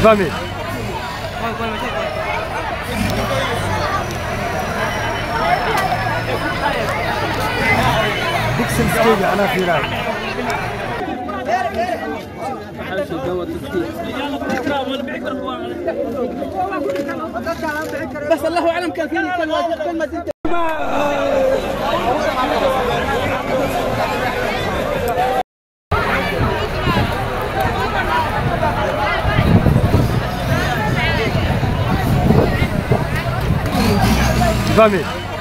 Vami. Dixon Stadium أنا في راي بس الله اعلم كان في كلمه كلمه Vami.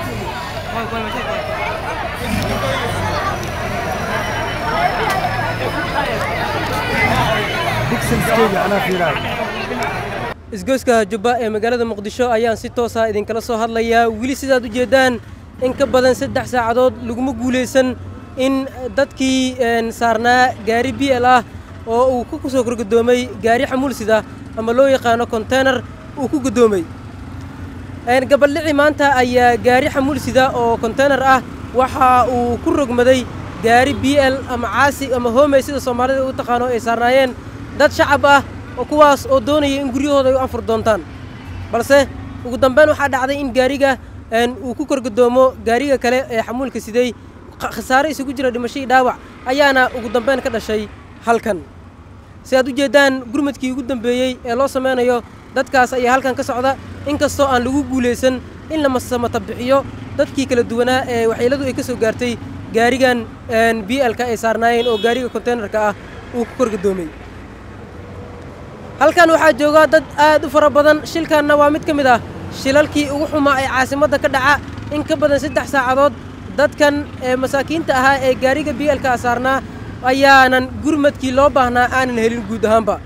Dixon Stadium أنا في راي isgoyska jubba ee magaalada muqdisho ayaan si toosa idinkala soo hadlayaa weli sidaad u jeeddaan in ka badan saddex saacadood laguma guulaysan in dadkii saarnaa gaari b l ah oo uu ku soo korgadoomay gaari xamuulsida ama loo yaqaano konteynar uu ku gadoomay gabaldhici maanta ayaa gaari xamuulsida oo konteynar ah waxa uu ku rogmaday gaari b l ama caasi ama hoomey sida soomaalida u taqaano ay saarnaayeen dad shacab ah oo kuwaas oo doonaya in guryahooda ay u anfur doontaan balse ugu dambeyn waxaa dhacday in gaariga uu ku korgadoomo gaariga kale ee xamuulka siday khasaare isugu jira dhimashadii dhaawac ayaana ugu dambeyn ka dhashay halkan si aad u jeeddaan gurmadkii ugu dambeeyey ee loo samaynayo dadkaas ayaa halkan ka socda inkastoo aan lagu guulaysan in la samata bixiyo dadkii kala duwanaa ee waxyeeladu ay ka soo gaartay gaarigan b l-ka ay saarnaayeen oo gaariga konteynerka ah uu ku korgadoomay halkan waxaa jooga dad aad u fara badan shilkanna waa mid ka mid ah shilalkii ugu xumaa ee caasimadda ka dhaca in ka badan saddex saacadood dadkan ee masaakiinta ahaa ee gaariga b l-ka saarnaa ayaanan gurmadkii loo baahnaa aanan helin guud ahaanba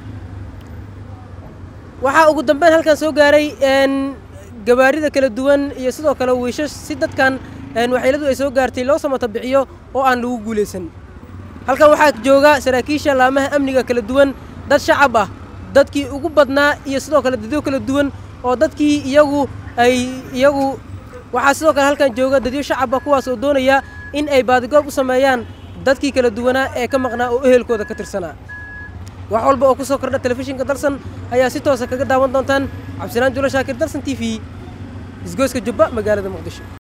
waxaa ugu dambeyn halkan soo gaaray gabaarida kala duwan iyo sidoo kale wiishash si dadkan waxyeeladu ay soo gaartay loo samata bixiyo oo aan lagu guulaysan halkan waxaa jooga saraakiisha laamaha amniga kala duwan dad shacab ah dadkii ugu badnaa iyo sidoo kale dadyo kala duwan oo dadkii iyagu ay iyagu waxaa sidoo kale halkan jooga dadyo shacab ah kuwaas oo doonaya in ay baadigoob u sameeyaan dadkii kala duwanaa ee ka maqnaa oo ehelkooda ka tirsanaa wax walba oo ku soo kordha telefishinka dalsan ayaa si toosa kaga daawan doontaan cabdisalaan julo shaakir dalsan t v isgoyska jubba magaalada muqdisho